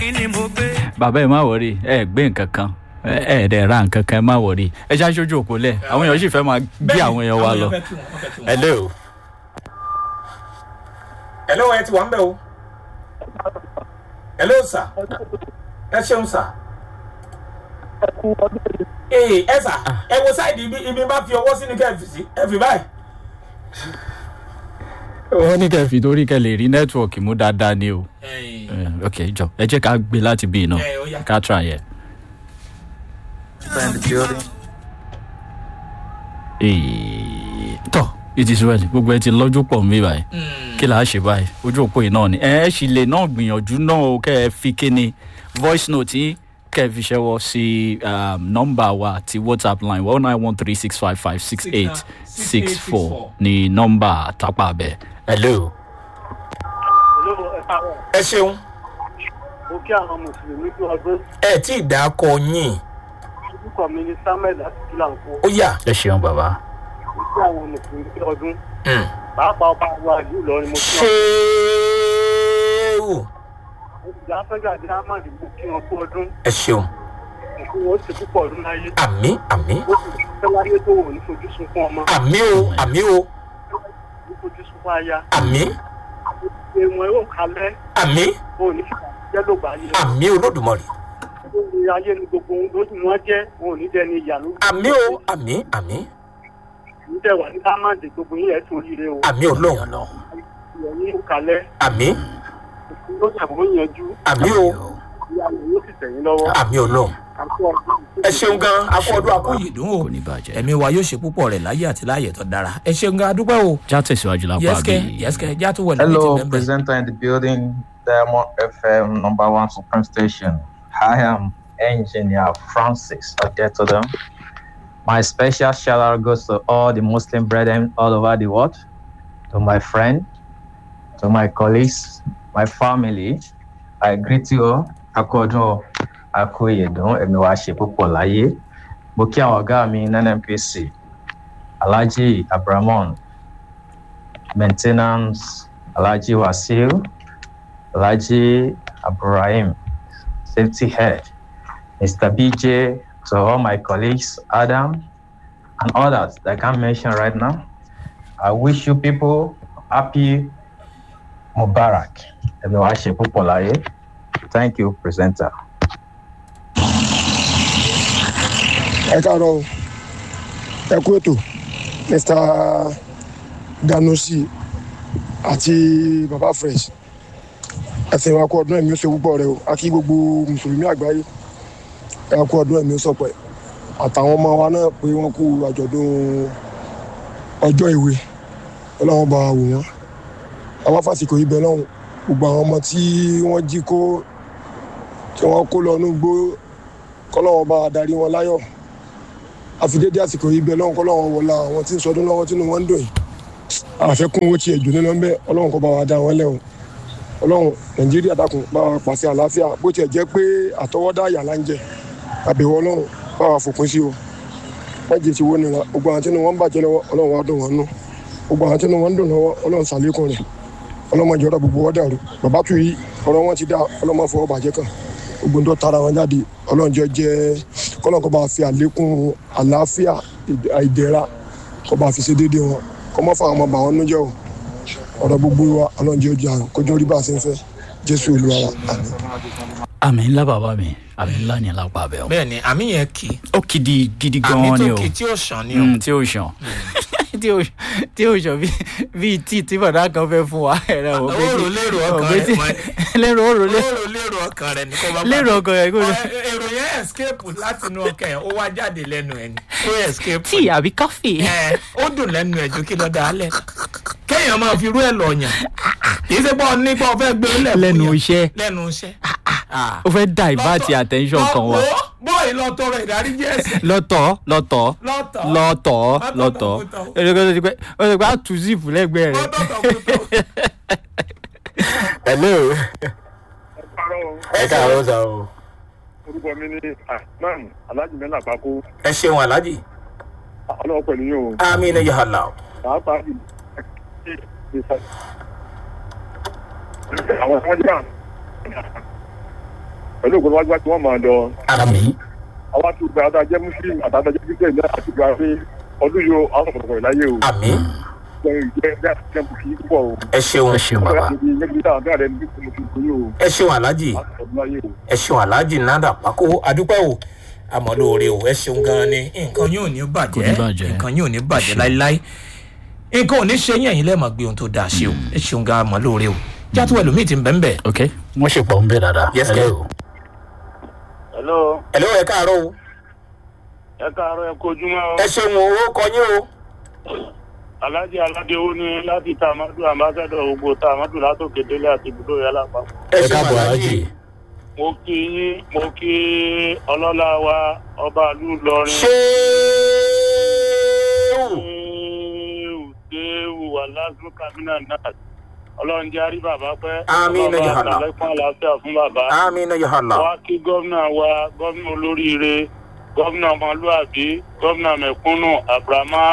kí ni mo gbé. bàbá ẹ má wọrí ẹ gbé nǹkan kan ẹ ẹ dẹ̀ ra nǹkan kan ẹ má wọrí ẹ ṣáà ṣojú òpó lẹ̀ àwọn èèyàn sì fẹ́ máa gbé àwọn èèyàn wa lọ. hello. hello ẹ ti wà ń bẹ̀ o hello sir ẹ ṣeun sir ee ẹ sà ẹ wo sáìdì ibi ibi bá fi ọwọ́ sí ni kẹ́ ẹ fi sí ẹ fi báyìí. wọ́n ní kẹ́ fi torí kẹ́ lè rí nẹ́tíwọ̀kì mú dáadáa ni o. Eh, ok jọ ẹ jẹ́ ká gbé láti bí iná Eh, ó yá. ká try ẹ. Eh, tọ́ it is well gbogbo ẹ ti lọ́jú pọ̀ mí báyìí kí là á ṣe báyìí ojú òpó yìí náà ni ẹ ẹ sì lè náà gbìyànjú náà o kẹ́ ẹ fi kíni voice note yìí kẹ́ ẹ fi ṣẹ́wọ́ sí um, nọ́mbà wa ti whatsapp line one nine one three six five five six eight six four ni nọ́mbà tápà bẹ́ẹ̀. hello. ẹ ṣeun mo kí àwọn mùsùlùmí tó ọdún ẹ tí ì dá kọ yín orúkọ mi ní samuel láti kílàǹkó ó yà. ẹ ṣeun bàbá. mo kí àwọn mùsùlùmí tó ọdún Mm. pàápàá ọba wa ìlú ìlọrin mo kí wọn ṣéwù ìjà afẹ́gà dírámàdì mo kí wọn kú ọdún ẹ ṣeun mo kí wọn ó ṣe púpọ̀ ọdún láyé àmì àmì ó sì fẹ́ láyé tó wò ní fojú sunkún ọmọ àmì o àmì o ní fojú sunkún aya àmì ṣe wọn yóò kalẹ̀ àmì wọn ò ní fìgbà jẹ́ ló gbà yé àmì olódùmarè ó ní ayé ni gbogbo ohun lójú wọn jẹ́ wọn ò ní dẹni ìyà ló àmì o àmì àmì ní dẹ̀ wà ní dírámàdì gbogbo yín ẹ̀ tó yire o àmì ọlọ́run ìyẹn ní kalẹ̀ àmì ló ṣàbọ̀ yanjú àmì o ìyá rẹ̀ yóò sì tẹ̀yìn lọ́wọ́ àmì ọlọ́run àti ọdún ẹ ṣeun gan akọ ọdún akọ yìí dùn ó kò ní bàjẹ́. ẹ̀mí wa yóò ṣe púpọ̀ rẹ̀ láyé àti láàyè tó dára ẹ ṣeun gan adúpẹ́ o já tẹ̀síwájú lápá yẹ́sìkẹ́ bí. yẹ́sìkẹ́ já tó wọlé Hello, bẹ́ẹ̀. presenter in the building, Diamond FM number one supreme station. I am engineer Francis Odetodon. My special shout out goes to all the Muslim brethren all over the world, to my friend, to my colleagues, my family. I greet you all. Akodun Akoyedun Ẹ̀mí wa ṣe púpọ̀ láyé. Mo kí àwọn ọ̀gá mi ní NNPC, Alhaji Abramon, maintenance Alhaji Wasil, Alhaji Abrahim, safety head, Mr. BJ, to all my colleagues, Adam, and others that I can't mention right now. I wish you people happy Mubarak. Everyone, ṣe púpọ̀ láyé. Thank you, presenter. ẹ káàárọ̀ o ẹ kú ètò mr ganusi àti baba fresh ẹsẹ̀ wa kú ọdún ẹ̀mí ó ṣe púpọ̀ rẹ o a kí gbogbo mùsùlùmí àgbáyé ẹ kú ọdún ẹ̀mí ó sọpẹ́ àtàwọn ọmọ wa náà pé wọ́n kú àjọ̀dún ọjọ́ ìwé ọlọ́run bá wa wò wọ́n àwa fásitì ibẹ̀ lọ́hùn gbogbo àwọn ọmọ tí wọ́n jí kó tí wọ́n kó lọ ní gbó kọ́lọ́wọ́n bá wa darí wọn láyọ̀ àfidédé àsìkò yìí bẹ lọ́wọ́n kọ́ lọ́wọ́n wọlá àwọn tí ń sọdún lọ́wọ́ tínú wọn ń dùn yìí àfẹ́kún owó tiẹ̀ jù nínú ńbẹ ọlọ́run kọ́ bá wa dá wọn lẹ́wọ̀n ọlọ́run nàìjíríà dákun bá wa pàṣẹ àlàáfíà bó tiẹ̀ jẹ́ pé àtọwọ́dá àyà là ń jẹ àbẹ̀wò ọlọ́run bá wa fòpin sí o wọ́n jẹ́ ti wó nira gbogbo àwọn tínú wọn ń bàjẹ́ lọ́wọ́ ọlọ́run wa dùn wọn nú gbogbo àwọn tínú wọn ń dùn lọ́wọ́ ọlọ́run sàlékún rẹ̀ ọlọ́mọdé ọ̀rọ̀ gbogbo wọ́n dàrú bàbá tù yí ọ̀rọ̀ wọn ti dá ọlọ́mọ fọwọ́ bàjẹ́ kan gbogbo tó tara wọn jáde ọlọ́njọ́ jẹ́ kọ́lọ́n kọ́ bá fi àlékún àlàáfíà ìd- ìdẹ̀ra kọ́ bá fi ṣe déédéé wọn kọ́ mọ́ fún àwọn ọmọ bàwọn nújẹ́ o ọ̀rọ̀ gbogbo wa ọlọ́njọ́ ojú àrùn kójú orí bá a ṣe ń fẹ́ jésù olúwa wa àmì. àmì ńlá bàbá mi àmì ńlá ni lápá bẹ́ẹ̀ o. bẹ́ẹ̀ ni àmì yẹn kì í ó kìdí gidi àmì gan-an ni tó o kì í tí ó sàn ni o Mm, tí ó ṣàn tí ó tí ó ṣàn bí bíi tí tí bàdá kan fẹ́ fún wa ẹ̀rọ ò pé Òrò lérò ọkàn rẹ̀, tí mọ́- lérò òrò lé lérò lérò ọkàn rẹ ní kó bá lérò ọkàn rẹ̀ kó lè Ọ- èrò yẹn escape láti inú ọkàn yẹn ó wá jáde lẹ́nu ẹ̀ ni ó escape tí àbí káfí. ẹ ó dùn lẹ́nu ẹ̀ ju kí lọ́ọ́ dálẹ̀ kéèyàn máa fi irú ẹ̀ lọ yàn kì í ṣe pọ́ nípa ọ̀fẹ́ gbé lẹ̀ fún lẹ́nu yàn. iṣẹ́ lẹ́nu iṣẹ́ ó fẹ́ divert attention kan wa bọ́ọ̀lù lọ tọrọ ìdáríjì ẹ̀sìn lọ́tọ̀ lọ́tọ̀ lọ́tọ̀ lọ́tọ̀ lọ́tọ̀ ẹ̀rọ ti pẹ́ ó ti pẹ́ á tù síìpù lẹ́gbẹ̀ẹ́ rẹ̀. hello ẹ káàárọ̀ sà o orúkọ mi ní ahman alhaji mẹ́lá àpapọ̀ ẹ ṣeun alhaji ọlọ́wọ́ pẹ̀lú yín o àmì ní yàrá pàápàá jù àwọn tí wọ́n jẹ́ pẹ̀lú ògbóni wájú wájú wọn máa lọ àmì àwọn àti ìgbà àtàjẹ́ muslim àtàjẹ́ christian náà àti ìgbà pé ọdún yóò àwọn ọ̀pọ̀lọpọ̀ ìláyé o àmì ìjẹ́ ìjẹ́ ìjẹ́ kí púpọ̀ o ẹ ṣeun ẹ ṣeun bàbá ìjẹ́ ìjẹ́ ìjẹ́ àwọn ọ̀dọ́ ní kí mo fi o ẹ ṣeun aláàjì ọdún láyé o. ẹ ṣeun aláàjì nádà pákó adúpẹ́ o àmọ́ lóore o ẹ ṣeun gan ni nǹkan yóò ní Kò ní bàjẹ́ bàjẹ́. nǹkan yóò ní bàjẹ́ láíláí nǹkan ò ní ṣe yín ẹ̀yin lẹ́ẹ̀mọ̀ gbé ohun tó dáa ṣe o ẹ ṣeun gan àmọ́ lóore o játó ẹlòmíì ti ń bẹ́ẹ̀ bẹ́ẹ̀ ok wọ́n ṣe pọ̀ ń bẹ̀ dáadáa Yes, sir. Hello. hello ẹ lọ́wọ́ ẹ káàárọ̀ o ẹ káàárọ̀ ẹ kojúmọ́ o. ẹ ṣeun o ó kọ yín o alhaji aládéwó ni láti tamadu ambassadọ gbogbo tamadu látòkè délé àti ibùdó yàrá àpapọ̀. ẹ ẹ ṣeun káàbọ̀ aláàjì alájì mo kí yín mo kí ọlọ́lá wa ọba ìlú ìlọrin. ṣéèwù Ṣéwù Ṣéwù aláàzú kamina náà ọlọ́run jẹ́ àrí bàbá pẹ́. Àmín, ya Allah. àtàlẹ́kùn àlàáfíà fún bàbá. amina yohana wá kí gómìnà wa gómìnà olóríire gómìnà ọmọlúàbí gómìnà mẹ̀kúnnù abrahama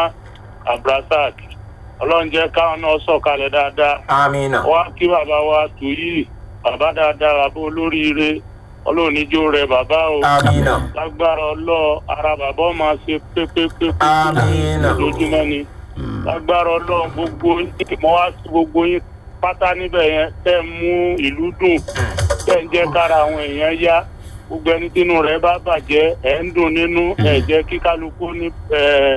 abrasak ọlọ́run jẹ́ káwọn náà sọ̀kalẹ̀ dáadáa. amina wá kí bàbá wa tùyí bàbá dáadáa bàbá olóríire ọlọ́run níjó rẹ bàbá o amina lágbára ọlọ́ ara bàbá ọmọ ṣe pépépépé Àmín. lójúmọ́ ni lágbára ọlọ́ gbogbo yín mo wá sí gbogbo yín pátá níbẹ̀ yẹn tẹ́ ń mú ìlú dùn tẹ́ ń jẹ́ kára àwọn èèyàn yá gbogbo ẹni tínú rẹ̀ bá bàjẹ́ ẹ̀ ń dùn nínú ẹ̀ jẹ́ kí kálukú ní ẹ̀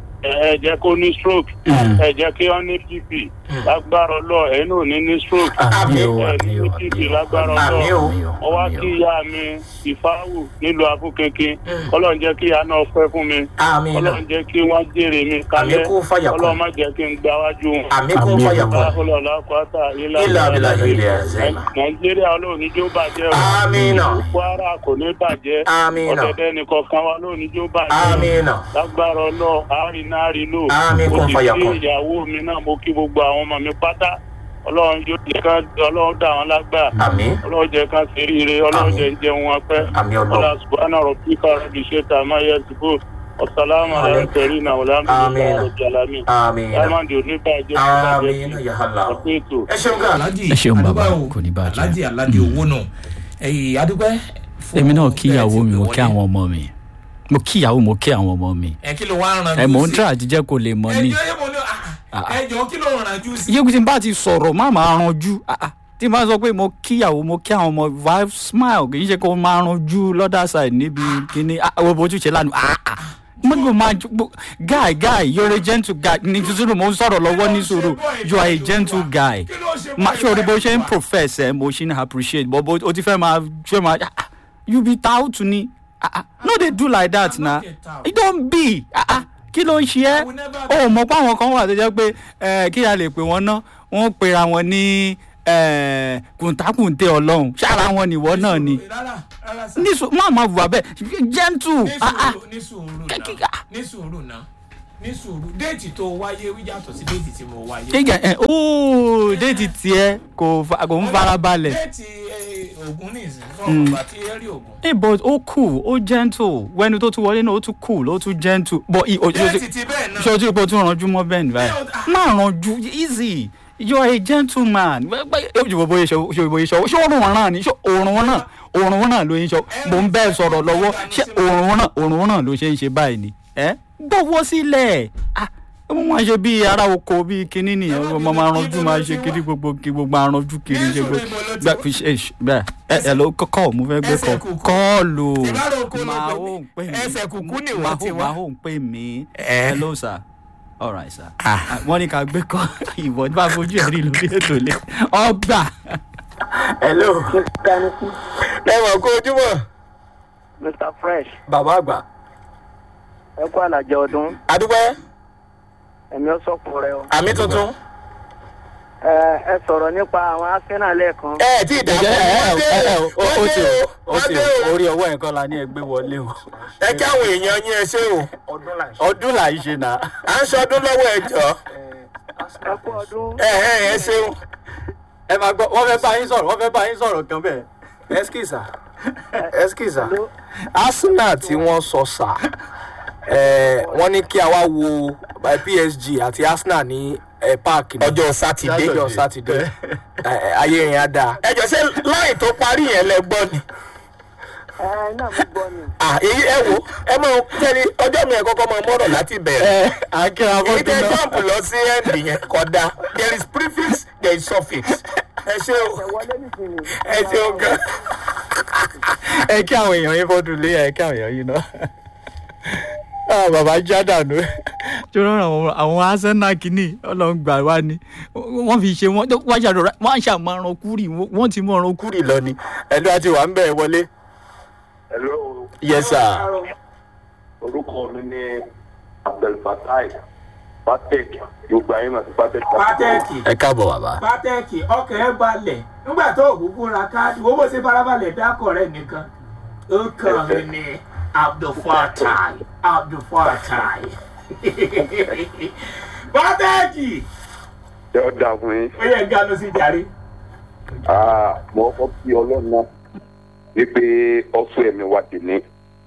ẹ̀ jẹ́ kó ní stroke ẹ̀ jẹ́ kí wọ́n ní pp lágbára ọlọ́ ẹ̀ náà ní ní stroke àmì o ẹ̀ àmì ní o pp àmì o lágbára àmì ọlọ́ o àmì o mo wá kí ìyá mi ìfáwù nílùú afúnkinkin ọlọ́run jẹ́ kí ìyá náà pẹ́ fún mi amina ọlọ́run jẹ́ kí wọ́n jèrè mi kalẹ̀ àmín kún fàyà ọlọ́run kún má jẹ́ kí n gbáwájú wọn. àmín kún Àmín. fàyà kún ọlọ́ọ̀lá kwata ilá ilà abilà ilẹ̀ ẹ̀zẹ̀ nàìjíríà ọlọ́run ní jó bàjẹ́ o amina kwara kò ní bàjẹ́ amina ọ̀dẹ̀dẹ̀ nìkọ̀ọ̀kan wa lóun ní jó bàjẹ́ amina lágbára ọlọ́ àárín náà rí lò Àmín, mo kún sì fàyà kí kún. ìyàwó mi náà mo kí gbogbo àwọn ọmọ mi pátá ọlọ́run yóò jẹ́ ká ọlọ́run dà wọ́n lágbà àmín ọlọ́run jẹ́ ká ṣe ríire ọlọ́run Àmín. jẹ́ ń jẹun wọn pẹ́ àmín ọlá ọlọ́run subhana rabbika rabbi sheta ma yasifu wasalaamu Àmín. alaykum kẹrin náà Àmín. alhamdulilayi rajalami amina diamond oníbàjẹ́ amina yohana ọ̀pẹ́ ètò. ẹ ṣeun gan aláàjì Ẹ ṣeun bàbá, adúpẹ́ o. kò ní bàjẹ́. aláàjì aládé owó nù ẹyìn adúpẹ́ fún èmi náà bẹ́ẹ̀ kí ìyàwó ti mi pè mo wọlé. kí àwọn ọmọ mi mo kí ìyàwó mo kí àwọn ọmọ mi ẹ kí ló wá ń ran ẹ mò ń jù sí? try àti jẹ́ kó lè mọ ní. ẹjọ́ yẹ mo ní ah, ẹjọ́ kí ló ń ran jù sí. iye tí n bá ti sọ̀rọ̀ má máa ranjú ah, ah. tí n bá sọ pé mo kíyàwó mo kí àwọn ọmọ vibe smile kì í ṣe kó máa ranjú lọ́dà side níbi kíní àwọn ojú ṣe lánàá ah, ah. mo ní kò máa ju- gbó- guy guy you're a gentle guy ní sùúrù mo ń sọ̀rọ̀ lọ́wọ́ ní sùúrù you are a gentle guy kí ló ṣe ma ṣe orí bó ṣe ń profess ẹ mo ṣe ń appreciate but bó o ti fẹ́ máa ṣe máa ah, ah, you be tout ni ah, ah. no dey do like that na not a tout. it don be ah, ah. kí ló ń ṣe ẹ́ I will never o mọ̀ pé àwọn kan wà tó jẹ́ pé eh, kí a lè pè wọ́n ná wọ́n pera wọn ní eh, kùntàkùntè ọlọ́run ṣára wọn nìwọ náà ni rárá rárá sá. nísù má má wà bẹ́ẹ̀ gentle ní ah, ah. sùúrù ní sùúrù Kẹ́kẹ́- náà ní sùúrù náà ní sùúrù déètì tó wáyé wí yàtọ̀ sí déètì tí mo wáyé. kéèyàn ẹ ooo déètì tiẹ̀ kò fa- kò ń fara balẹ̀. déètì eh, ògùn ní ìsìn fún ọgbà tí ẹ rí ògùn. Hey, but ó cool ó gentle wẹni tó tún wọlé náà ó tún cool ó tún gentle but i- o- déètì ti bẹ́ẹ̀ náà. ṣé o ti ipò tún ranjú mọ́ bẹ́ẹ̀ ni báyìí má ranjú easy you are a gentleman ṣé bóyá ṣe ṣe bóyá ṣe ṣé òórùn wọn náà ni ṣé òórùn wọn náà òórùn wọn náà ló ń ṣe mò ń bẹ́ẹ̀ sọ̀rọ̀ lọ́wọ́ ṣé òórùn wọn náà òórùn wọn náà ló ṣe ń ṣe báyìí ni ẹ gbọ́wọ́ sílẹ̀ ah wọ́n máa ṣe bíi ará oko bíi kinní nìyẹn wọ́n máa máa ranjú máa ṣe kiri gbogbo kí gbogbo aranjú kiri ṣe gbogbo gbà fi ṣe ṣe bẹ́ẹ̀ ẹ ẹ ló kọ́kọ́ mo fẹ́ gbé Ẹsẹ̀ kọ́ kùkú. kọ́ọ̀lù Ìbára oko ló máa pè ó mí. ń pè mí Ẹsẹ̀ kùkú ni máa wọ́n ti ó- wá. máa ó ń pè mí Ẹ. hello sir all right sir Ah. Ah, wọ́n ní ká gbé kọ́ ìwọ bá fojú ẹ̀ rí lórí ètò ilé ọgbà hello. ẹ wọ̀ kó ojúmọ̀. mr fresh bàbá àgbà. ẹ kú àlàjẹ ọdún adúpẹ́ ẹ̀mí ọ̀sọ́pọ̀ rẹ o. àmì tuntun. ẹ ẹ sọ̀rọ̀ nípa àwọn arsenal lẹ́ẹ̀kan. ẹ ẹ tí ì dàgbà ẹ ẹ ẹ ó ó ti o ó wọ́n ti dé o o. orí ọwọ́ ẹ̀ kọ́ la ní ẹgbẹ́ wọlé o ẹ kí àwọn èèyàn yín ẹ ṣe o. ọdún là ń ṣe náà à ń ṣọdún lọ́wọ́ ẹ jọ. ẹ kú ọdún. ẹ ẹ ẹ ṣeun. ẹ máa gbọ́ wọ́n fẹ́ bá yín sọ̀rọ̀ wọ́n fẹ́ bá yín sọ̀rọ̀ kan bẹ́ẹ̀. ẹskisa ẹskisa arsenal tí wọ́n sọ sà ẹ wọ́n ní kí a wá wo eh, psg àti arsenal ní eh, park ní ọjọ́ sátidé. ọjọ́ sátidé Eh, ayé yẹn á dáa. ẹ jọ ṣe láì tó parí yẹn lẹ gbọ́ ni. ẹ náà mo gbọ́ ni. Ah, èyí ẹ wo ẹ mọ tẹ́lẹ̀ ọjọ́ mi ẹ̀ kọ́kọ́ máa mọ́rọ̀ láti bẹ̀rẹ̀. ẹ akẹ́rọ èyí abọ́dún tẹ náà jump lọ sí end yẹn kódà there is prefix there is suffix ẹ ṣe o ẹ wọlé nìsín ni. ẹ ṣe o gan. ẹ kí àwọn èèyàn yín fọdún lé ẹ kí àwọn èèyàn yín náà Ah, bàbá já dànù tí wọ́n ràn wọ́n àwọn arsenal kìíní ọlọ́run gbà wá ni wọ́n fi ṣe wọ́n wọ́n ṣàdọ̀rọ̀ wọ́n ṣàmọ̀ràn kúrì wọ́n ti mọ̀ràn kúrì lọ ni ẹ̀dùn àti wà ń bẹ̀ wọlé. Hello, yes sir. orúkọ mi ni Abdulfatai Patek Yorùbá yín àti Patek. pátẹ́ẹ̀kì ẹ káàbọ̀ bàbá. pátẹ́ẹ̀kì ọkàn ẹ balẹ̀ nígbà tó òkúkú ra káàdì wo bó ṣe farabalẹ̀ dákọ̀ rẹ̀ nìkan ó kàn mí ní abdulfatai abdulfatai pátẹ́ẹ̀kì Ṣé ó dáa fún yín? ó yẹ ganu sí jàre. Ah, Mo kọ́ kí ọlọ́run náà wípé ọ̀fọ̀ ẹ̀mí wa dì ní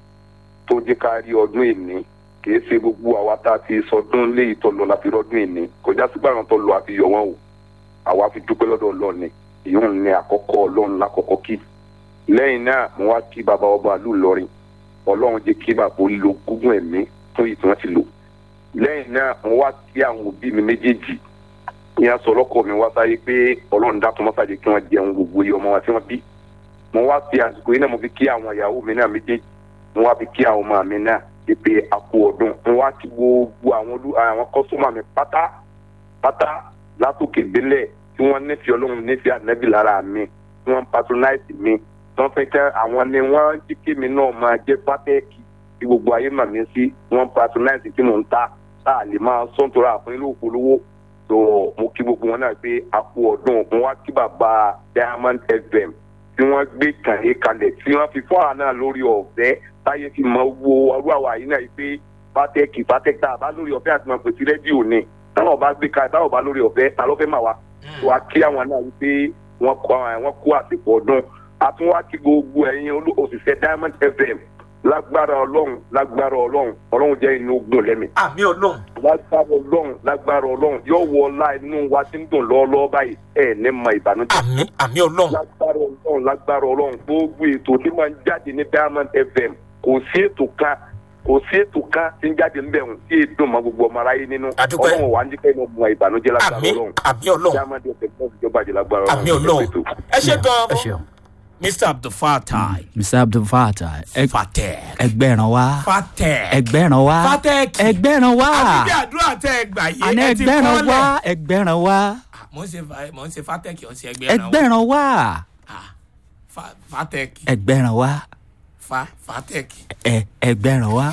tó jẹ́ ká rí ọdún ìní kìí ṣe gbogbo àwa tá a ti sọdún léyìí tó lọ la fi rọdún ìní kọjá sígbà wọn tó lọ àfi yọ wọn o àwa fi dúpẹ́ lọ́dọ̀ ọlọ́run ni ìyóhùn ní àkọ́kọ́ ọlọ́run lákọ́kọ́ kí lẹ́yìn náà mo wá kí bàbá ọba àlù lọrin ọlọ́run jẹ́ kí bàbá ó lo gúngún ẹ̀mí fún èyí tí wọ́n ti lò lẹ́yìn náà mo wá kí àwọn òbí mi méjèèjì ìyẹn sọ lọ́kọ̀ mi wá sáyé pé ọlọ́run dá tọmọ́sájẹ kí wọ́n jẹun gbogbo iye ọmọ wa tí wọ́n bí mo wá fi àsìkò yìí náà mo fi kí àwọn ìyàwó mi náà méjèèjì mo wá fi kí àwọn ọmọ mi náà pé àpò ọdún mo wá kí gbogbo àwọn olú àwọn kọ́sọ́mà mi pátá pátá látòkè délẹ̀ tí wọ́n nífẹ̀ẹ́ ọlọ́run nífẹ̀ẹ́ ànábì lára mi tí wọ́n patronize mi tí wọ́n fẹ́ kẹ́ àwọn ni wọ́n jí kí mi náà máa jẹ́ pátẹ́ẹ̀kì tí gbogbo ayé mà mí sí wọ́n patronize tí mò ń ta tá a lè máa sọ́ńtòrò àfún ilé òpolówó tó mo kí gbogbo wọn náà pé àpò ọdún mo wá kí bàbá diamond fm tí wọ́n gbé kàní kalẹ̀ tí wọ́n fi fún àwọn náà lórí ọ̀fẹ́ táyé fi mọ wo ọdún àwa yìí náà yìí pé pátẹ́kì pátẹ́kì tá a bá lórí ọ̀fẹ́ àti máa pèsè rédíò ni táwọn bá gbé kalẹ̀ táwọn bá lórí ọ̀fẹ́ ta ló fẹ́ mà wá. tó a kí àwọn náà wípé wọ́n kó àwọn kó àsìkò ọdún a tún wá kí gbogbo ẹ̀yin olú- òṣìṣẹ́ diamond fm lágbára ọlọ́run lágbára ọlọ́run ọlọ́run jẹ́ inú ogun lẹ́mìí àmì ọlọ́run lágbára ọlọ́run lágbára ọlọ́run yóò wọ ọlá inú wa tí ń dùn lọ́ọ́lọ́ọ́ báyìí ẹ̀ ní mọ ìbànújẹ́. àmì àmì ọlọ́run lágbára ọlọ́run lágbára ọlọ́run gbogbo ètò tí máa ń jáde ní diamond fm kò sí ètò kan kò sí ètò kan tí ń jáde ń bẹ̀ wọ́n tí èdè mọ gbogbo ọmọ aráyé nínú Àdúpẹ́. ọlọ́run wà á ní kẹ́hìn ọmọ ìbànújẹ́ lágbára àmì ọlọ́run àmì ọlọ́run diamond fm náà ti jọba jẹ lágbára ọlọ́run àmì ọlọ́run ẹ ṣe ẹ gan-an ṣeun mr abdulfatai mr abdulfatah ẹ- fatẹ ẹgbẹ́ràn wá fatẹ ẹgbẹ́ràn wá fatẹ́ẹ̀kì ẹgbẹ́ràn wá àti bí àdúrà tẹ ẹ gbà yé àná ẹ ti ẹgbẹ́ràn kọ́lẹ̀. wá ẹgbẹ́ràn wá mo ń ṣe fa- mo ń ṣe fatẹ́ẹ̀kì ọ̀sẹ̀ ẹgbẹ́ ẹran ẹgbẹ́ràn wá fatẹ́ẹ̀kì ẹgbẹ́ràn wá fa fatẹ́ẹ̀kì. ẹ ẹgbẹ́ràn wá.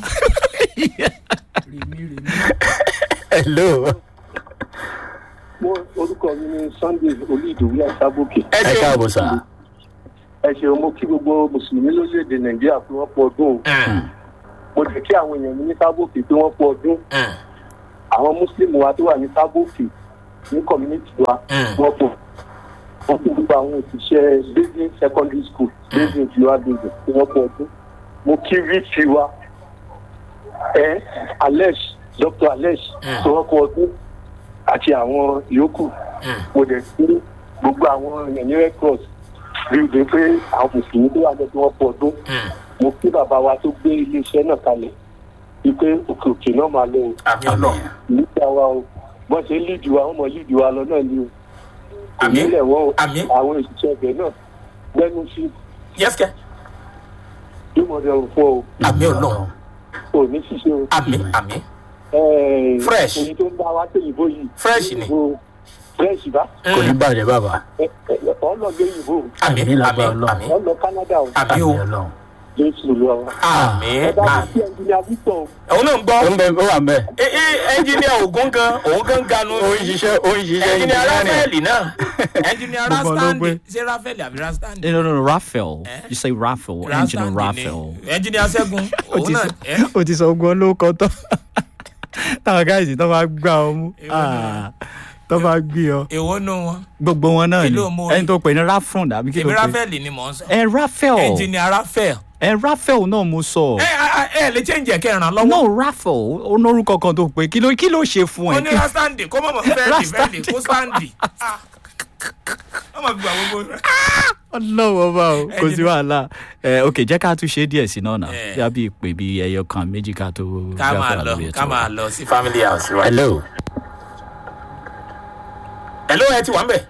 hello mo orúkọ mi ni sunday olùdíwí àṣàbòkè ẹ káàbọ̀ sà. ẹ ṣeun mo kí gbogbo mùsùlùmí lórílẹèdè nàìjíríà pé wọn pọ ọdún o mo dẹ̀ kí àwọn èèyàn mi ní sábòkè pé wọ́n pọ ọdún àwọn mùsùlùmí wa tó wà ní sábòkè ní community wa wọ́n pọ̀ wọ́n kí gbogbo àwọn òṣìṣẹ́ basin secondary school basin tiwa basin pé wọ́n pọ ọdún mo kí vp wa ẹ alex dr alex pé wọ́n pọ ọdún àti àwọn yòókù mo dẹ̀ kí gbogbo àwọn èèyàn ní red cross rí i pé àwọn mùsùlùmí tó wà lọ́dún wọn pọ̀ ọdún mo kí bàbá wa tó gbé iléeṣẹ́ náà kalẹ̀ wípé òkè òkè náà máa lọ o àmì ọlọ́run nígbà wa o bọ́n ṣe líìdì wa wọ́n mọ líìdì wa lọ náà ni o Àmín. ìmílẹ̀ wọn o Àmín. àwọn òṣìṣẹ́ ẹgbẹ́ náà gbẹ́nu sí yẹ́sìkẹ́ yóò mọ̀ ọdún fún ọ àmì ọlọ́run o ní ṣíṣe o. àmì àmì Ẹ́ẹ̀, Fresh. èyí tó ń bá wa tẹ̀yìnbó yìí Fresh ni. Òyìnbó fresh bá kò ní bàjẹ́ bàbá. ọ̀nà lóyìnbó àmì Àmín lágbára àmì Ọlọ́run. àmì ọ̀nà canada o àmì o Ọlọ́run. jésù lọ wa. àmì ẹ bá mi àmì. kí ẹnjìnìá victor o. òun náà ń gbọ́ ó ń bẹ ó wà ń bẹ. ẹ ẹ ẹnjìníà ògún gan òun gan ganu ó ń ṣiṣẹ́ ó ń ṣiṣẹ́ ẹnjìníà engineering. ráfẹ́ẹ̀lì náà ẹnjìníà Gbogbo ló rastandi gbé. ṣé ráfẹ́ẹ̀lì àbí rastandi. no no no raphael Eh? you say raphael engineer raphael. ẹnjìníà sẹ́gun òun náà ẹ o ti sọ ogun olóko tán táwọn gáàsì tó máa gbá ọ mú Èwo ni tó máa gbé ọ èwo nù wọn gbogbo wọn náà Kí ni ló mú orí? ẹni tó pè ní rafron àbí kí ló èmi pè ráfẹ́ẹ̀lì ni mò ń sọ ẹ raphael ẹnjìníà ráfẹ́ẹ̀l ẹ raphael náà mo sọ ẹ ẹ ẹ lè change ẹ̀ kẹ́ ẹ̀ ràn lọ́wọ́ no raphael ó lórúkọ kan tó pè kí ló kí ló ṣe fún ó ẹ ní kí rastandi kó mọ̀mọ́ fẹ́ẹ̀lì Rastandi fẹ́ẹ̀lì kó sandi. Ah, wọ́n máa fi gbà gbogbo. ọlọ́wọ́ bá o kò sí wàhálà ẹ ok jẹ́ ká tún ṣe díẹ̀ sí náà náà Eh. bí a bí ìpè bí ẹyọ kan méjì ká tó ká máa jáfà lọ lórí ètò ká wa. máa lọ sí family house wa. hello hello ẹ ti wà ń bẹ̀.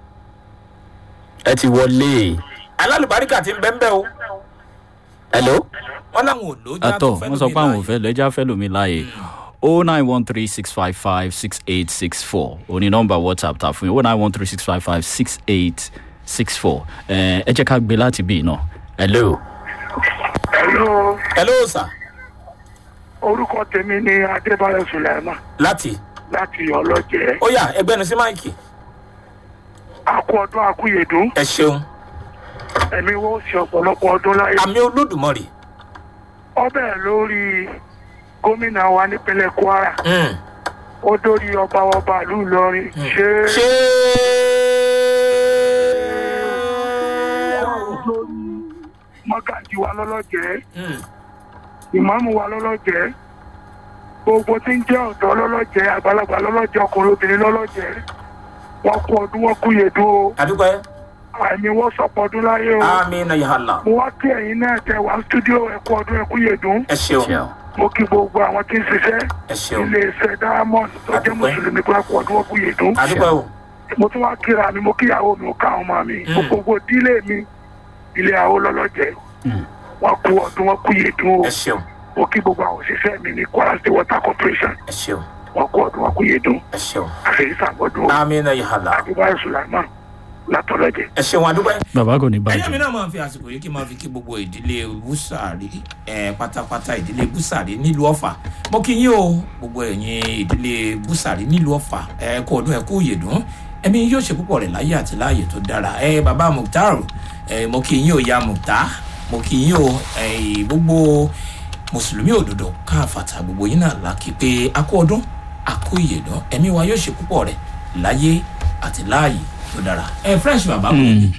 ẹ ti wọlé alálùbáríkà ti ń bẹ́ ń bẹ́ o. hello wọ́n láwọn ò lójú àtọ wọn sọ pé àwọn ò fẹ́ lọ ẹja fẹ́ lómi láàyè o nine one three six five five six eight six four òní nọmba whatsapp ta fún yín o nine one three six five five six eight six four ẹ jẹ́ ká gbé láti bí náà hello. Hello, hello sir orúkọ tèmi ni Adébáyọ̀ Sùlẹ̀mà láti láti ọlọ́jẹ́. ó yà ẹgbẹ́nu sí máìkì. Àkú ọdún àkúyèdún. ẹ ṣeun. Ẹ̀mí wo ṣe ọ̀pọ̀lọpọ̀ ọdún láyé. àmì olódùmarè. Ọbẹ̀ lórí gómìnà wa nípínlẹ̀ Kwara. Ó dórí ọba ọba ìlú Ìlọrin. Ṣé ṣé mọ́gàjì wa lọ́lọ́jẹ́? Ìmáàmù wa lọ́lọ́jẹ́? Gbogbo tí ń jẹ́ ọ̀dọ́ lọ́lọ́jẹ́, àgbàlagbà lọ́lọ́jẹ́, ọkùnrin obìnrin lọ́lọ́jẹ́. Wọ́n kú ọdún, wọ́n kú yèdún o. àdúgbò ẹ. àmì wọ́n sọ̀pọ̀ ọdún láyé o. àmì náà yà á là. mo wá kí ẹ̀yin náà tẹ wá stúdíò ẹ̀kú ọdún ẹ̀kú yèdún. ẹ ṣeun. mo kí gbogbo àwọn tí ń ṣiṣẹ́. ẹ ṣeun. ilé iṣẹ́ diamond tó jẹ́ mùsùlùmí pé ẹ̀kú ọdún ẹ̀kú yèdún. àdúgbò ẹ o. mo tún wá kíra mi mo kíyàwó mi mo ká àwọn ọmọ mi. gbogbo dílé mi ilé àwọn lọ́lọ́jẹ́. wọ́n kú ọdún wọ́n kú yèdún o. ẹ ṣeun. mo kí gbogbo àwọn òṣìṣẹ́ mi ní kwara state water corporation. ẹ ṣeun. wọ́n kú ọdún wọ́n kú yèdún. ẹ ṣeun. àfẹ́yí sàgbọ́dún o. àmì náà yà á là. adébáyọ̀ sùlámà látọ̀lọ́jẹ́. ẹ ṣeun àdúgbò ẹ. bàbá kò ní ẹyẹ bàjẹ́ mi náà máa ń fi àsìkò yìí kí n máa fi kí gbogbo ìdílé búsàrí ẹ pátápátá ìdílé búsàrí nílùú ọfà mo kí yín o gbogbo ẹ̀yin ìdílé búsàrí nílùú ọfà ẹ kú ọdún ẹ kú yèdún ẹmí yóò ṣe púpọ̀ rẹ̀ láyé àti láàyè tó dára ẹ bàbá mukhtar ẹ mo kí yín o ya mukhtar mo kí yín o ẹ gbogbo mùsùlùmí òdodo káfàtà gbogbo yín náà lákì pé a kú ọdún a kú yèdún ẹmí wa yóò ṣe púpọ̀ rẹ̀ láyé àti láàyè tó dára ẹ fresh bàbá kò ní.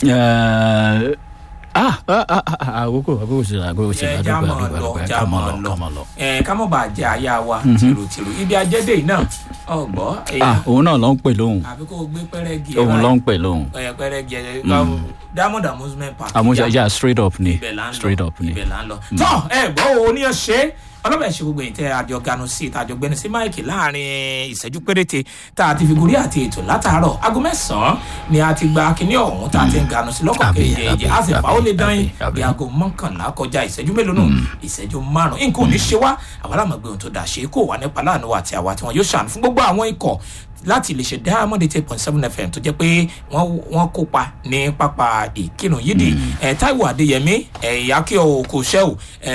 Ẹ, ah ah ah ah, àkókò àkókò sí àkókò sí ẹ já àdúgbò mọ àdúgbò lọ àdúgbò já ká mọ mọ lọ ká mọ lọ lọ. ẹ ká mọ bá jẹ àyà wa tìrùtìrù ibi ajẹdẹ yìí náà ọgbọ ah òun náà ló ń pè lóhùn àbí kó o gbé pẹrẹgì òun ló ń pè lóhùn ẹ pẹrẹgì ẹ diamond amusement park àmúṣe ẹja straight up ni ibẹ̀ là ń straight lọ up ni. ibẹ̀ là ń lọ. tọ́ ẹ gbọ́ wo oníyàn ṣe ọlọ́bẹ̀ ṣe gbogbo ìtẹ́ àjọ ganu sí ìta àjọ gbẹni sí máìkì láàrin ìṣẹ́jú péréte tá a ti fi gorí àti ètò látàárọ̀ aago mẹ́sàn-án ni a ti gba kinní ọ̀hún tá a ti ń ganu sí lọ́kọ̀ Àbí, kejì àbí, a sì fà ó lè dán yín àbí, bí aago mọ́kànlá kọjá ìṣẹ́jú mélòó nù ìṣẹ́jú márùn-ún nǹkan ò ní ṣe wá àwọn alámọ̀gbé ohun tó dà ṣe kó wà nípa láàánú àti àwa tí wọn yóò ṣàánú fún gbogbo àwọn ikọ̀ láti lè ṣe diamond eight point seven fm tó jẹ́ pé wọ́n wọ́n kópa ní pápá ìkírun yídì ẹ̀ taiwo adéyẹmí ẹ̀ akíọ̀ òkúṣẹ́wò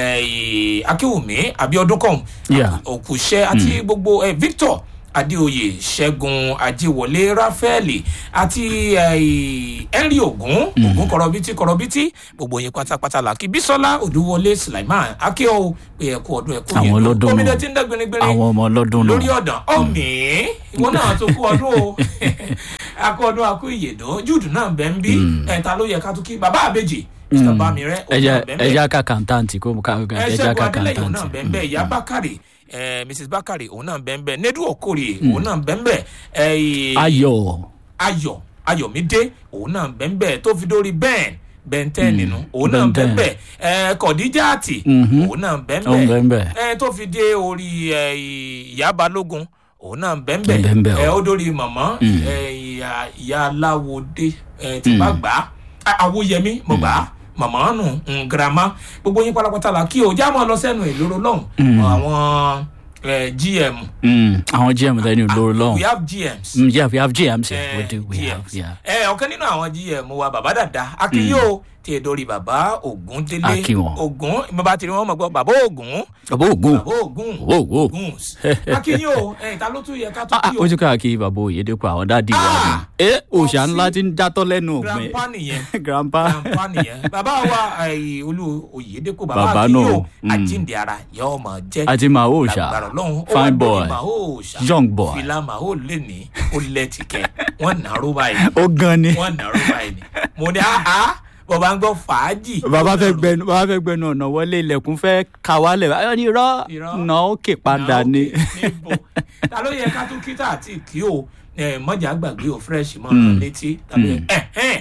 ẹ̀ akíwùmí abiodun kọ̀ọ̀m Yeah. òkúṣẹ́ àti gbogbo ẹ̀ victor adéoyè ṣẹ́gun ajíwọlé ráfẹ́ẹ̀lì àti eh, henry ogun ogun kọrọbítí kọrọbítí gbogbo yín pátápátá là kí bísọ́lá odúwọlé sulaiman akíọ̀ pé ẹ̀kú ọdún ẹ̀kú àwọn ọlọ́dún omi nù dẹ̀ ti ń dẹ́gbẹ̀rẹ́gbẹ̀rẹ́ àwọn ọmọ ọlọ́dún nù lórí ọ̀dàn ọ̀mì ìwọ náà tó kú ọdún o akú ọdún akú ìyèdó júùdù náà bẹ́ ń bí ẹ̀ta ló yẹ ká tún kí bàbá àbèjì mr bamire ẹja òun náà bẹ́ ń bẹ́ ẹja kàkà ntàntì kó ká ẹ ẹja ṣẹ́gun kàkà adélẹ́yìn òun náà ntàntì. bẹ́ ń bẹ́ ìyá bákàrè ẹ mrs bákàrè òun náà bẹ́ ń bẹ́ nedu okòrè òun náà bẹ́ ń bẹ́ ẹ ayọ̀ ayọ̀ ayọ̀mídé òun náà bẹ́ ń bẹ́ tó fi dórí bẹ́ẹ̀ bẹ́ntẹ́ nínú òun náà Ben bẹ́ ń 10. bẹ́ ẹ kọ̀díjáàtì Mhm. òun náà bẹ́ ń Òun bẹ́ ń bẹ́ bẹ́. ẹ tó fi dé orí ẹ ìyá balógun òun náà bẹ́ ń bẹ́ Bẹ́ ń bẹ́ ẹ o. ó dórí mọ̀mọ́ ẹ ìyá ìyá aláwòdé ẹ tí bá gbà á àwòyẹmí mo gbà á mọ̀mọ́ nù ń girama gbogbo yín pátápátá la kí o já mọ́ lọ sẹ́nu ìloro lọ́hùn àwọn ẹ, gm Mm, àwọn gm lẹni olóró lọhùn. we have gms Mm, yeah we have gms Eh, yeah, we do we have GMs. yeah. ẹ ọ̀kan nínú àwọn gm wa bàbá dàda akínyó tí ẹ dórí bàbá ògúndélé Akí wọn. ògún bàbá tìrì wọn mọ̀ gbọ́ bàbá ògún bàbá ògùn bàbá ògún Bàbá Ògún. ògún akínyó ẹ ta ló tún yẹ ká tún kí o ojú káàkiri bàbá òyedèpọ̀ àwọn dádì wa ni. ẹ òòṣà ńlá ti ń jatọ́ lẹ́nu ògbìn. grandpa nìyẹn grandpa. grandpa nìyẹn bàbá wa ẹ, olú oyèdèkọ bàbá Bàbá akínyó náà, mm. àjíǹde ara yọ ọmọ jẹ àti màá òòṣà lágbára ọlọ́run ó wá fine lórí boy màá òòṣà young boy fìlà màá ò lè ní ó lẹ́tìkẹ́ wọ́n nàró báyìí ó gan ni. wọn nàró báyìí ni mo ní àá bàbá ń gbọ́ fàájì. bàbá fẹ́ gbẹnu bàbá fẹ́ gbẹnu ọ̀nà wọlé ilẹ̀kùn fẹ́ ka wálẹ̀ báyọ̀ ní irọ́ Irọ́. nà ó kè padà ni. níbo ta ló yẹ ká tún kíta àti kí o ẹ mọ̀jà gbàgbé ò fresh mọ́ Mm. létí tàbí ẹ ẹ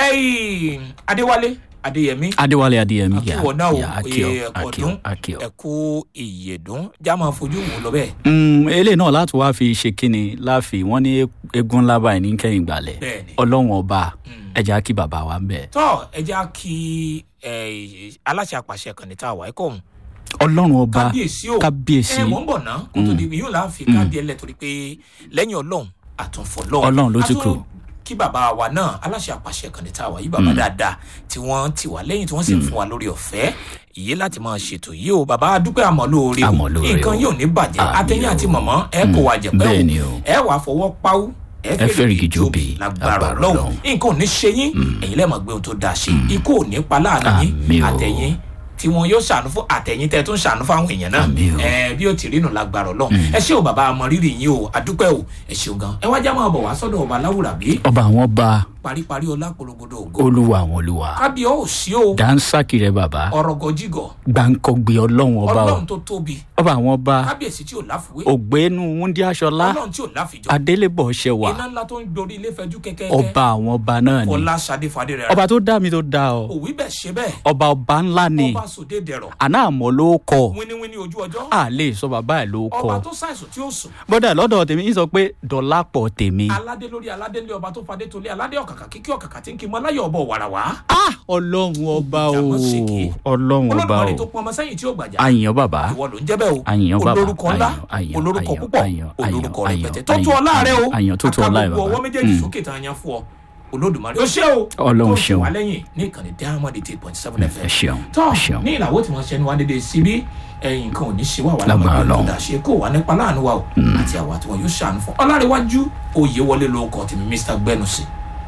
ẹ adéwálé adéyẹmí adéwálé adéyẹmí yà akíwọ náà yà ò akíọ ẹ akíọ ọdún akíọ. ẹkú ìyèdún já máa fojú wò lọ bẹ́ẹ̀. Mm, eléyìí náà láti wá fi ṣe kíni láfi wọn ní eégún ńlá báyìí ní kẹyìn gbalẹ Bẹ́ẹ̀ni. ọlọrun ọba ẹja kí bàbá wa ń bẹ tọ́ ẹ já kí ẹ, aláṣẹ àpàṣẹ kan ní tá a wà ẹ kọ́ òun ọlọrun ọba kábíyèsí o kábíyèsí ẹ mọ̀ ń bọ̀ ná kó tó di yóò láà fi káàdì ẹlẹ́ torí pé lẹ́yìn ọlọ́run àtúnfọ̀ lọ́run Ọlọ́run ló ti A tún kù. kí bàbá wa náà aláṣẹ àpàṣẹ kan ní tá a wà yìí bàbá dáadáa tí wọ́n ti wà lẹ́yìn tí wọ́n sì ń fún wa lórí ọ̀fẹ́ ìyé láti máa ṣètò yìí o bàbá dúpẹ́ àmọ́ lóore o Àmọ́ lóore nǹkan o. yóò ní bàjẹ́ Àmín atẹ́yìn o. àti mọ̀mọ́ ẹ kò wà jẹ̀pẹ́ bẹ́ẹ̀ni o o. ẹ wà fọwọ́ páwú ẹ Ẹ fẹ́rìgì jóbi, lágbára lágbára ọlọ́run Ọlọ́run. nǹkan ò ní ṣe yín ẹ̀yin lẹ́ẹ̀mọ̀ gbé ohun tó dáa ṣe ikú ò ní pa láàánú Àmín yín o. àtẹ̀yìn tí wọn yóò ṣàánú fún àtẹ̀yìn tẹ́ tún ṣàánú fáwọn èèyàn náà Àmín o. ẹ bí ó ti rí nù lágbára ọlọ́run ẹ ṣé o bàbá àmọ rírì yín o àdúpẹ́ o ẹ ṣeun gan ẹ wá já máa bọ̀ wá sọ́dọ̀ ọba láwùrà bí ọba àwọn ọba paríparí ọlá polongodo ògo olúwa àwọn olúwa kábíyọ̀ ò sí o dansaki rẹ bàbá ọ̀rọ̀ gọjígọ̀ gbàǹkọgbè ọlọrun ọba o ọlọ́run tó tóbi ọba àwọn ọba kábíyèsí tí ò láfiwé ògbénu wúndí aṣọlá ọlọ́run tí ò láfijọ́ adélébọ ṣẹwà iná ńlá tó ń dorí ilé fẹjú kẹ́kẹ́ ọba àwọn ọba náà ni ọlá sadé fadé rẹ ọba tó dá mi tó dá ọ òwí bẹ́ẹ̀ ṣe bẹ́ẹ̀ ọba ọba ńlá ni ọba sòdé dẹ̀rọ̀ àná àmọ́ ló kọ wíníwíní ojú ọjọ́ a lè sọ bàbá ẹ̀ ló ọba kọ tó ṣàìsùn tí ó sùn bọ́dà lọ́dọ̀ tèmi ń sọ pé dọ̀lápọ̀ tèmi aládé lórí aládé lé ọba tó fadé tolé aládé ọ̀kàkà kíkí ọ̀kàkà tí ń kí mọ aláyọ̀ ọbọ̀ wàràwà. ọlọ́run ọba o Ìjàmọ̀ ṣèké. ọlọ́run ọba olódùmarè o tó pọn ọmọ sẹ́yìn tí ó gbàjà. àyàn bàbá ìwọ ló ń jẹ́ bẹ́ẹ̀ o àyàn bàbá olórúkọ ńlá àyàn olórúkọ àyàn púpọ̀ àyàn olórúkọ àyàn rẹpẹtẹ tó àyàn tu ọlá rẹ o àyàn tó tu ọlá rẹ àkàgbogbo bàbá ọwọ́ méjèèjì Mm. sókè tán yan fún ọ olódùmarè ó ṣe o Ọlọ́run tó fi ṣeun. wá lẹ́yìn ní ìkànnì diamond eight point seven ẹ fm ṣeun tọ́ ẹ ṣeun ní ìlàwó tí wọ́n ṣe ni wá dédé síbí ẹ̀yìn nǹkan ò ní ṣe wà wà Lágbára lágbára Ọlọ́run. lọ́dà ṣe kó wà nípa láàánú wa o àti àwa tí wọn yóò ṣàánú fún ọlárẹ̀wájú oyè wọlé lóko tèmi mr gbẹnusì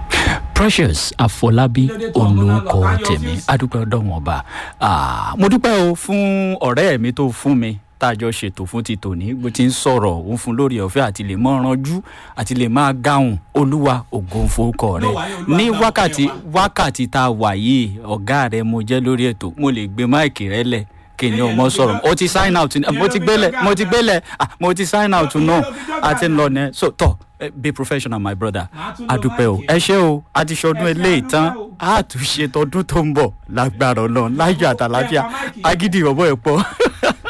precious àfọlábí Kí ló dé tó ọmọ náà lọ olùkọ táyọ̀ tèmi ọ́fíìsì? adúpẹ́ ọdọ́wọ̀n ọba Ah, mo dúpẹ́ o fún ọ̀rẹ́ mi tó fún mi tá a jọ ṣètò fún ti tòní bó ti ń sọ̀rọ̀ òun fún lórí ọ̀fẹ́ àti lè mọ́ ranjú àti lè máa gáhùn olúwa ògo fowókọ rẹ Olúwa yẹn, Olúwa ní gbà wákàtí ọpẹ́ wákàtí tá a wà yìí ọ̀gá rẹ mo jẹ́ lórí ètò mo lè gbé máìkì rẹ lẹ̀ kí ni ọmọ sọ̀rọ̀ o ti sign out mo ti gbélẹ̀ mo ti gbélẹ̀ ah, mo ti sign out náà àti ń lọ ní so tọ eh, be professional my brother adúpẹ́ o ẹ ṣé o a ti ṣọdún eléyìí tán a tún ṣe tọdún tó ń bọ̀ lágbára ọlọ́run láyọ̀ àtàláfíà agídí ìrọ̀bọ̀ ẹ̀ pọ̀